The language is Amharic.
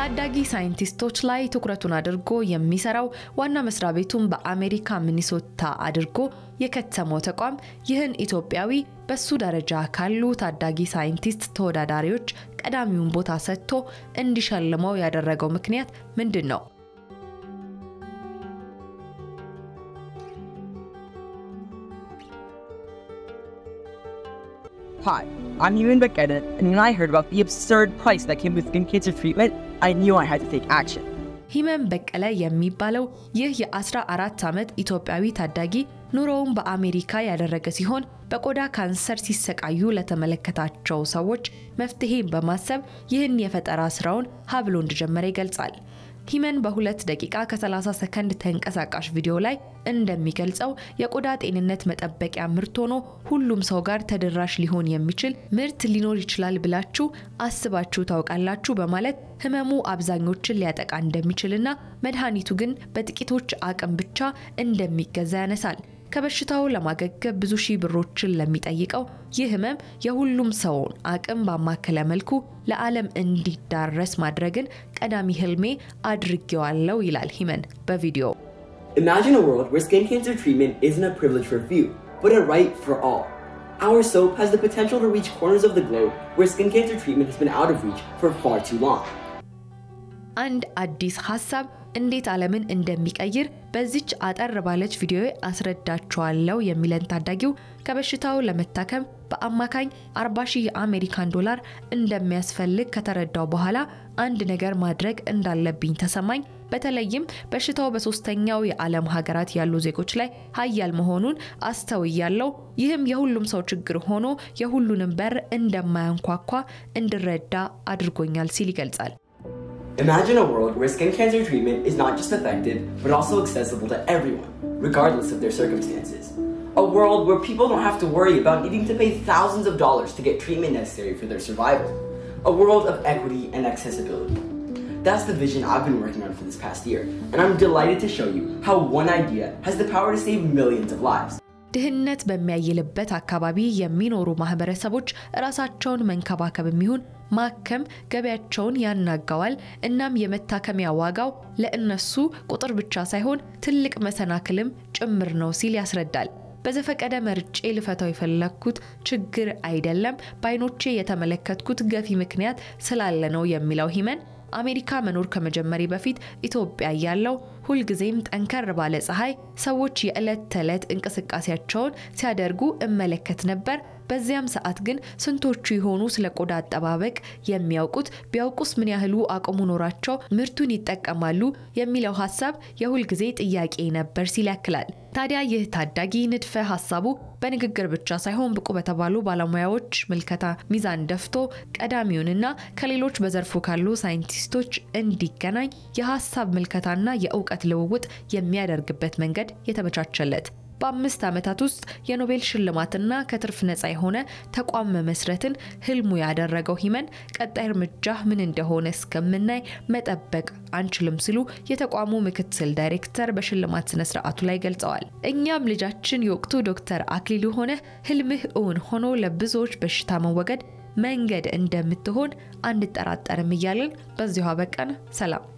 ታዳጊ ሳይንቲስቶች ላይ ትኩረቱን አድርጎ የሚሰራው ዋና መስሪያ ቤቱን በአሜሪካ ሚኒሶታ አድርጎ የከተመው ተቋም ይህን ኢትዮጵያዊ በሱ ደረጃ ካሉ ታዳጊ ሳይንቲስት ተወዳዳሪዎች ቀዳሚውን ቦታ ሰጥቶ እንዲሸልመው ያደረገው ምክንያት ምንድን ነው? Hi, I'm Ewan Beckett, and when I heard about the absurd price that came with skin cancer treatment, I knew I had to take action. ሂመን በቀለ የሚባለው ይህ የ14 ዓመት ኢትዮጵያዊ ታዳጊ ኑሮውን በአሜሪካ ያደረገ ሲሆን በቆዳ ካንሰር ሲሰቃዩ ለተመለከታቸው ሰዎች መፍትሄን በማሰብ ይህን የፈጠራ ስራውን ሀብሎ እንደጀመረ ይገልጻል። ሂመን በሁለት ደቂቃ ከ30 ሰከንድ ተንቀሳቃሽ ቪዲዮ ላይ እንደሚገልጸው የቆዳ ጤንነት መጠበቂያ ምርት ሆኖ ሁሉም ሰው ጋር ተደራሽ ሊሆን የሚችል ምርት ሊኖር ይችላል ብላችሁ አስባችሁ ታውቃላችሁ? በማለት ህመሙ አብዛኞችን ሊያጠቃ እንደሚችልና መድኃኒቱ ግን በጥቂቶች አቅም ብቻ እንደሚገዛ ያነሳል። ከበሽታው ለማገገብ ብዙ ሺህ ብሮችን ለሚጠይቀው ይህ ህመም የሁሉም ሰውን አቅም ባማከለ መልኩ ለዓለም እንዲዳረስ ማድረግን ቀዳሚ ህልሜ አድርጌዋለሁ ይላል ሂመን በቪዲዮ። Imagine a world where skin cancer treatment isn't a privilege for few, but a right for all. Our soap has the potential to reach corners of the globe where skin cancer treatment has been out of reach for far too long. አንድ አዲስ ሀሳብ እንዴት ዓለምን እንደሚቀይር በዚች አጠር ባለች ቪዲዮ አስረዳችኋለሁ የሚለን ታዳጊው ከበሽታው ለመታከም በአማካኝ 40 ሺህ የአሜሪካን ዶላር እንደሚያስፈልግ ከተረዳው በኋላ አንድ ነገር ማድረግ እንዳለብኝ ተሰማኝ። በተለይም በሽታው በሶስተኛው የዓለም ሀገራት ያሉ ዜጎች ላይ ሀያል መሆኑን አስተውያለሁ። ይህም የሁሉም ሰው ችግር ሆኖ የሁሉንም በር እንደማያንኳኳ እንድረዳ አድርጎኛል ሲል ይገልጻል። Imagine a world where skin cancer treatment is not just effective, but also accessible to everyone, regardless of their circumstances. A world where people don't have to worry about needing to pay thousands of dollars to get treatment necessary for their survival. A world of equity and accessibility. That's the vision I've been working on for this past year, and I'm delighted to show you how one idea has the power to save millions of lives. ድህነት በሚያይልበት አካባቢ የሚኖሩ ማህበረሰቦች ራሳቸውን መንከባከብ የሚሆን ማከም ገበያቸውን ያናጋዋል። እናም የመታከሚያ ዋጋው ለእነሱ ቁጥር ብቻ ሳይሆን ትልቅ መሰናክልም ጭምር ነው ሲል ያስረዳል። በዘፈቀደ መርጬ ልፈታው የፈለግኩት ችግር አይደለም፣ በአይኖቼ የተመለከትኩት ገፊ ምክንያት ስላለ ነው የሚለው ሂመን አሜሪካ መኖር ከመጀመሪ በፊት ኢትዮጵያ ያለው ሁልጊዜም ጠንከር ባለ ፀሐይ ሰዎች የዕለት ተዕለት እንቅስቃሴያቸውን ሲያደርጉ እመለከት ነበር። በዚያም ሰዓት ግን ስንቶቹ የሆኑ ስለ ቆዳ አጠባበቅ የሚያውቁት ቢያውቁስ ምን ያህሉ አቅሙ ኖራቸው ምርቱን ይጠቀማሉ የሚለው ሀሳብ የሁልጊዜ ጥያቄ ነበር ሲል ያክላል። ታዲያ ይህ ታዳጊ ንድፈ ሀሳቡ በንግግር ብቻ ሳይሆን ብቁ በተባሉ ባለሙያዎች ምልከታ ሚዛን ደፍቶ ቀዳሚውንና ከሌሎች በዘርፉ ካሉ ሳይንቲስቶች እንዲገናኝ የሀሳብ ምልከታና የእውቀት ልውውጥ የሚያደርግበት መንገድ የተመቻቸለት በአምስት ዓመታት ውስጥ የኖቤል ሽልማትና ከትርፍ ነፃ የሆነ ተቋም መመስረትን ህልሙ ያደረገው ሂመን ቀጣይ እርምጃ ምን እንደሆነ እስከምናይ መጠበቅ አንችልም ሲሉ የተቋሙ ምክትል ዳይሬክተር በሽልማት ስነ ስርዓቱ ላይ ገልጸዋል። እኛም ልጃችን የወቅቱ ዶክተር አክሊሉ ሆነ ህልምህ እውን ሆኖ ለብዙዎች በሽታ መወገድ መንገድ እንደምትሆን አንጠራጠርም እያልን በዚሁ አበቃን። ሰላም።